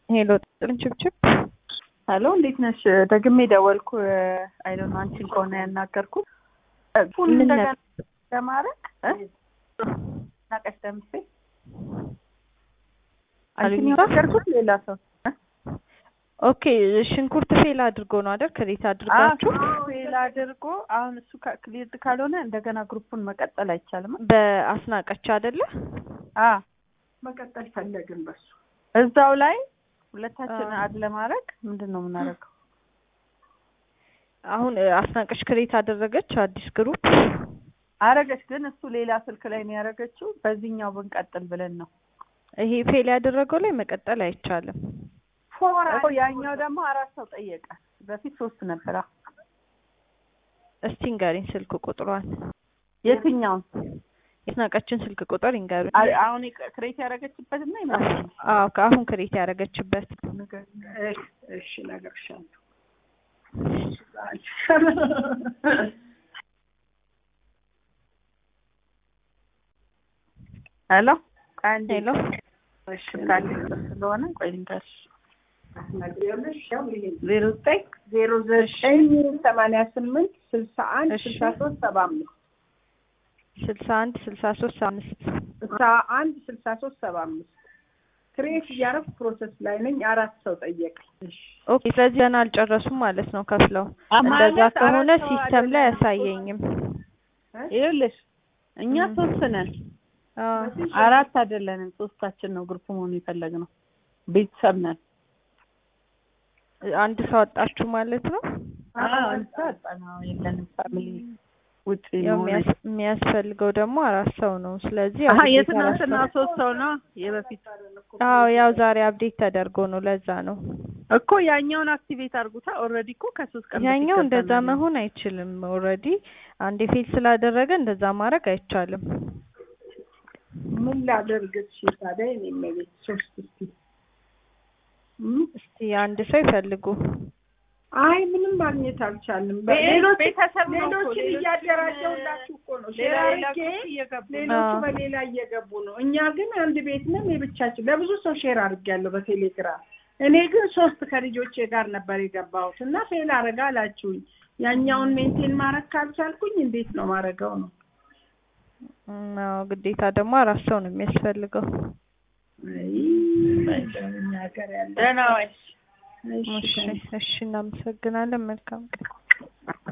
ሄሎ ጥንችብችብ ሄሎ እንዴት ነሽ? ደግሜ ደወልኩ። አይዶን አንቺን ከሆነ ያናገርኩት ፉል ምን እንደገና ነበር? ለማድረግ ናቀሽ ደምሴ አሉኝ አንቺን ያናገርኩት ሌላ ሰው ኦኬ ሽንኩርት ፌል አድርጎ ነው አይደል? ክሬት አድርጋችሁ ፌል አድርጎ አሁን እሱ ክሊርድ ካልሆነ እንደገና ግሩፑን መቀጠል አይቻልም። በአስናቀች አይደለ? አ መቀጠል ፈለግን በሱ እዛው ላይ ሁለታችን አ። አድ ለማድረግ ምንድን ነው የምናደርገው? አሁን እ፣ አስናቀች ክሬት አደረገች አዲስ ግሩፕ። አረገች ግን እሱ ሌላ ስልክ ላይ ነው ያደረገችው። በዚህኛው ብንቀጥል ብለን ነው ይሄ ፌል ያደረገው ላይ መቀጠል አይቻልም። እኮ ያኛው ደግሞ አራት ሰው ጠየቀ። በፊት ሶስት ነበራ። እስቲ ንገሪኝ ስልክ ቁጥሯን፣ የትኛውን የአስናቀችን ስልክ ቁጥር ይንገሩኝ። አ- አሁን የቅ- ክሬት ያደረገችበት እና ይመጣል። አዎ ከአሁን ክሬት ያደረገችበት እሺ እነግርሻለሁ። ሄሎ አንዴ ሄሎ እሺ ካለ ስለሆነ ቆይ ልንገርሽ ዜሮ ዘጠኝ ዜሮ ዘጠኝ ሰማንያ ስምንት ስልሳ አንድ እሺ። ስልሳ ሶስት ሰባ አምስት ስልሳ አንድ ስልሳ ሶስት አምስት ስልሳ አንድ ስልሳ ሶስት ሰባ አምስት ክሬት እያደረኩ ፕሮሰስ ላይ ነኝ። አራት ሰው ጠየቀ። ኦኬ ስለዚህ ገና አልጨረሱም ማለት ነው ከፍለው። ማለት እንደዛ ከሆነ አራት ሰው ሲስተም ላይ አይደለም። አያሳየኝም። ይኸውልሽ እኛ ም። ሶስት ነን፣ አዎ አራት አይደለንም። ሶስታችን ነው ግሩፕ መሆኑ የፈለግነው። ቤተሰብ ነን። አንድ ሰው አጣችሁ ማለት ነው። አንሳ አጣናው የለንም ፋሚሊ ውጭ ያው መሆን የሚያስ- የሚያስፈልገው ደግሞ አራት ሰው ነው። ስለዚህ ያው አሀ ግዴታ የትናንትና አራት ሶስት ሰው ነው የበፊት ሰው- አዎ ያው ዛሬ አፕዴት ተደርጎ ነው ለዛ ነው። እኮ ያኛውን አክቲቬት አድርጉታ። ኦልሬዲ እኮ ከሶስት ቀን በፊት ያኛው እንደዛ ገብተናል። መሆን አይችልም። ኦልሬዲ አንድ ፌል ስላደረገ እንደዛ ማድረግ አይቻልም። ምን ላደርግ እሺ ታዲያ እኔ መቤት ሶስት እስቲ እም? እስቲ አንድ ሰው ይፈልጉ። አይ ምንም ማግኘት አልቻልንም። ሌሎች ሌሎችን እያደራጀሁላችሁ እኮ ነው። ሼር አድርጌ ሌሎቹ አዎ። በሌላ እየገቡ ነው። እኛ ግን አንድ ቤት ነን የብቻችን። ለብዙ ሰው ሼር አድርጌያለሁ በቴሌግራም። እኔ ግን ሶስት ከልጆቼ ጋር ነበር የገባሁት እና ፌል አረጋ አላችሁኝ። ያኛውን ሜንቴን ማድረግ ካልቻልኩኝ እንዴት ነው ማድረገው ነው? እም፣ አዎ ግዴታ ደግሞ አራት ሰው ነው የሚያስፈልገው። አይ እኛ ሀገር ያለ ደህና ዋይሽ። እሺ እሺ፣ እናመሰግናለን። መልካም ቀን